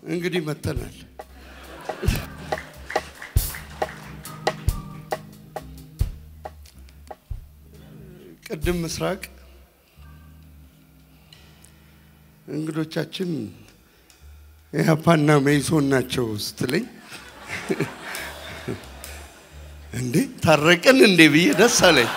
እንግዲህ መተናል። ቅድም ምስራቅ እንግዶቻችን ኢህአፓና መኢሶን ናቸው ስትለኝ እንዴ ታረቅን እንዴ ብዬ ደስ አለኝ።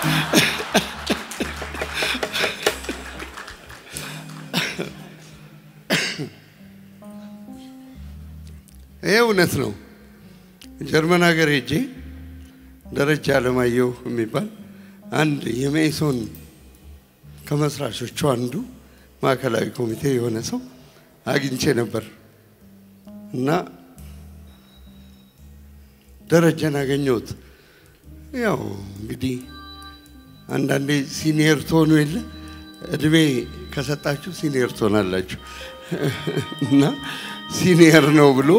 ይሄ እውነት ነው። ጀርመን ሀገር ሄጄ ደረጃ አለማየሁ የሚባል አንድ የመኢሶን ከመስራቾቹ አንዱ ማዕከላዊ ኮሚቴ የሆነ ሰው አግኝቼ ነበር እና ደረጀን አገኘሁት። ያው እንግዲህ አንዳንዴ ሲኒየር ትሆኑ የለ እድሜ ከሰጣችሁ ሲኒየር ትሆናላችሁ እና ሲኒየር ነው ብሎ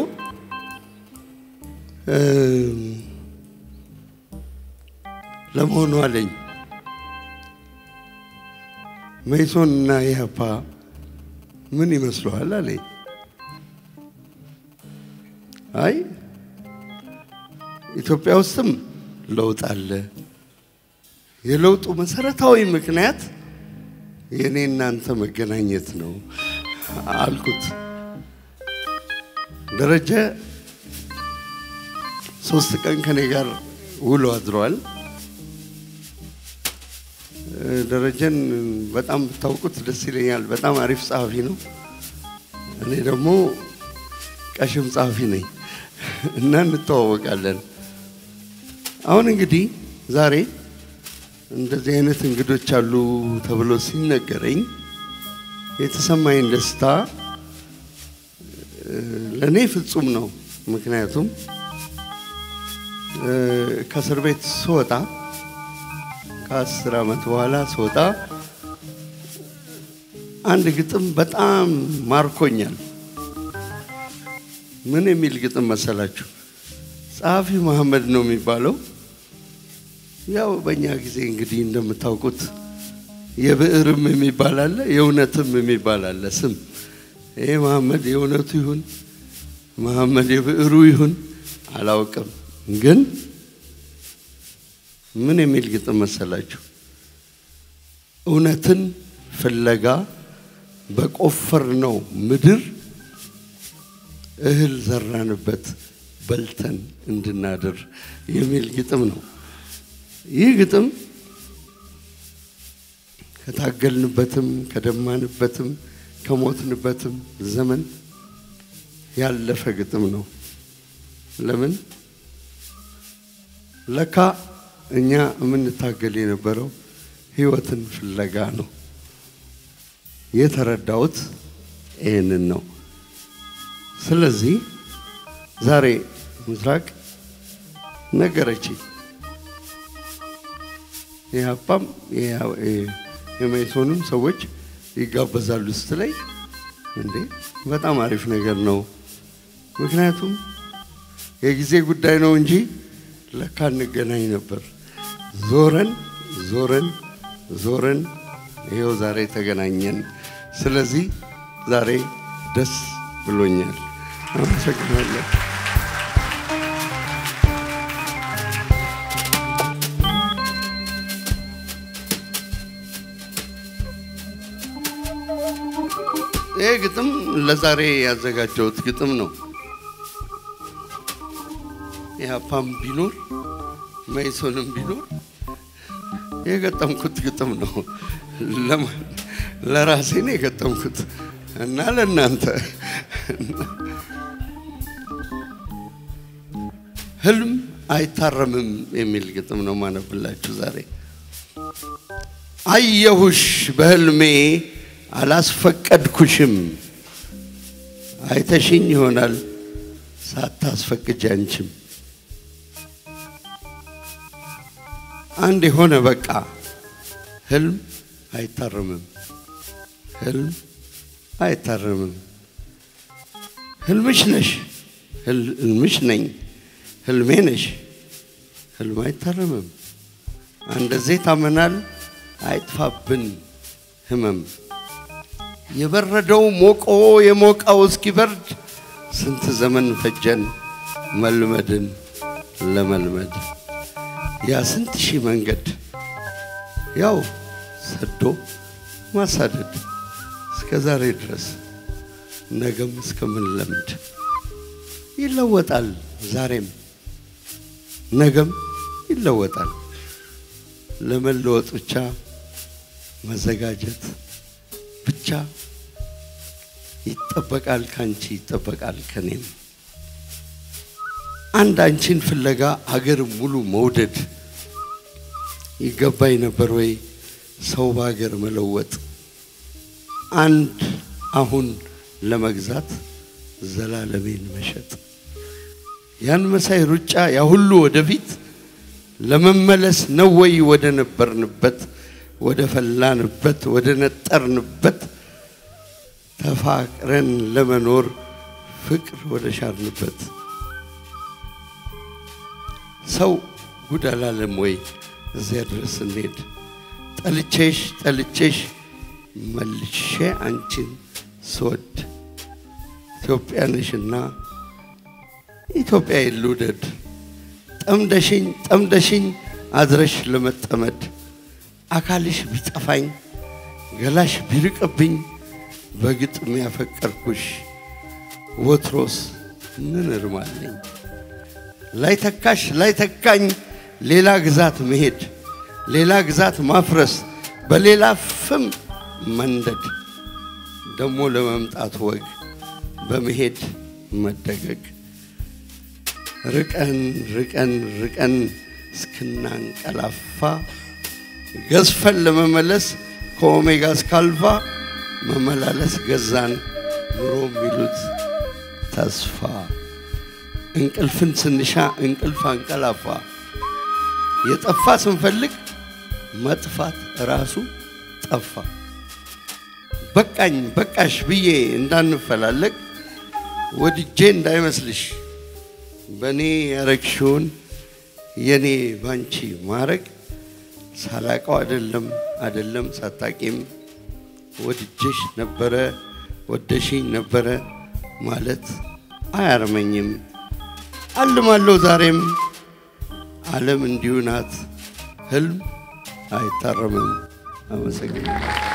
ለመሆኑ አለኝ መኢሶን እና ኢህአፓ ምን ይመስለዋል አለኝ። አይ ኢትዮጵያ ውስጥም ለውጥ አለ። የለውጡ መሰረታዊ ምክንያት የእኔ እናንተ መገናኘት ነው አልኩት። ደረጀ ሶስት ቀን ከኔ ጋር ውሎ አድሯል። ደረጀን በጣም ብታውቁት ደስ ይለኛል። በጣም አሪፍ ጸሐፊ ነው። እኔ ደግሞ ቀሽም ጸሐፊ ነኝ እና እንተዋወቃለን። አሁን እንግዲህ ዛሬ እንደዚህ አይነት እንግዶች አሉ ተብሎ ሲነገረኝ የተሰማኝ ደስታ ለእኔ ፍጹም ነው። ምክንያቱም ከእስር ቤት ስወጣ ከአስር ዓመት በኋላ ስወጣ አንድ ግጥም በጣም ማርኮኛል። ምን የሚል ግጥም መሰላችሁ? ጸሐፊ መሐመድ ነው የሚባለው። ያው በእኛ ጊዜ እንግዲህ እንደምታውቁት የብዕርም የሚባል አለ፣ የእውነትም የሚባል አለ ስም። ይሄ መሐመድ የእውነቱ ይሁን መሐመድ የብዕሩ ይሁን አላውቅም፣ ግን ምን የሚል ግጥም መሰላችሁ? እውነትን ፍለጋ በቆፈርነው ምድር እህል ዘራንበት በልተን እንድናድር የሚል ግጥም ነው። ይህ ግጥም ከታገልንበትም ከደማንበትም ከሞትንበትም ዘመን ያለፈ ግጥም ነው። ለምን ለካ እኛ የምንታገል የነበረው ህይወትን ፍለጋ ነው። የተረዳሁት ይህንን ነው። ስለዚህ ዛሬ ምስራቅ ነገረችኝ። የሀፓም የመኢሶንም ሰዎች ይጋበዛሉ ስትለኝ እንዴ በጣም አሪፍ ነገር ነው። ምክንያቱም የጊዜ ጉዳይ ነው እንጂ ለካ እንገናኝ ነበር። ዞረን ዞረን ዞረን ይኸው ዛሬ ተገናኘን። ስለዚህ ዛሬ ደስ ብሎኛል። አመሰግናለሁ። ይህ ግጥም ለዛሬ ያዘጋጀሁት ግጥም ነው። ኢህአፓም ቢኖር መኢሶንም ቢኖር የገጠምኩት ግጥም ነው። ለራሴ ነው የገጠምኩት እና ለእናንተ ህልም አይታረምም የሚል ግጥም ነው ማነብላችሁ ዛሬ። አየሁሽ በህልሜ አላስፈቀድኩሽም፣ አይተሽኝ ይሆናል ሳታስፈቅጅ አንቺም አንድ የሆነ በቃ ህልም አይታረምም፣ ህልም አይታረምም። ህልምሽ ነሽ፣ ህልምሽ ነኝ፣ ህልሜ ነሽ፣ ህልም አይታረምም። አንደዚህ ታመናል፣ አይጥፋብን ህመም። የበረደው ሞቆ የሞቀው እስኪበርድ ስንት ዘመን ፈጀን መልመድን ለመልመድ ያ ስንት ሺህ መንገድ ያው ሰዶ ማሳደድ እስከ ዛሬ ድረስ ነገም እስከምንለምድ ይለወጣል። ዛሬም ነገም ይለወጣል። ለመለወጥ ብቻ መዘጋጀት ብቻ ይጠበቃል። ካንቺ ይጠበቃል ከኔም አንድ አንቺን ፍለጋ አገር ሙሉ መውደድ ይገባኝ ነበር ወይ ሰው በሀገር መለወጥ አንድ አሁን ለመግዛት ዘላለሜን መሸጥ ያን መሳይ ሩጫ ያ ሁሉ ወደፊት ለመመለስ ነው ወይ ወደ ነበርንበት ወደ ፈላንበት ወደ ነጠርንበት ተፋቅረን ለመኖር ፍቅር ወደ ሻርንበት ሰው ጉድ አላለም ወይ እዚያ ድረስ እንሄድ ጠልቼሽ ጠልቼሽ መልሼ አንቺን ስወድ ኢትዮጵያ ነሽና ኢትዮጵያ ልውደድ ጠምደሽኝ ጠምደሽኝ አድረሽ ለመጠመድ አካልሽ ቢጠፋኝ ገላሽ ቢርቅብኝ በግጥም ያፈቀርኩሽ ወትሮስ ምን እርማለኝ ላይ ተካሽ ላይ ተካኝ ሌላ ግዛት መሄድ ሌላ ግዛት ማፍረስ በሌላ ፍም መንደድ ደሞ ለመምጣት ወግ በመሄድ መደገግ ርቀን ርቀን ርቀን እስክናንቀላፋ ገዝፈን ለመመለስ ከኦሜጋ እስከ አልፋ መመላለስ ገዛን ኑሮ የሚሉት ተስፋ እንቅልፍን ስንሻ እንቅልፍ አንቀላፋ የጠፋ ስንፈልግ መጥፋት ራሱ ጠፋ። በቃኝ በቃሽ ብዬ እንዳንፈላለግ ወድጄ እንዳይመስልሽ በእኔ ያረግሽውን የኔ ባንቺ ማረግ ሳላቀው አደለም አደለም ሳታቂም ወድጄሽ ነበረ ወደሽኝ ነበረ ማለት አያርመኝም። አልማለሁ ዛሬም ዓለም እንዲሁ ናት፣ ህልም አይታረምም። አመሰግናለሁ።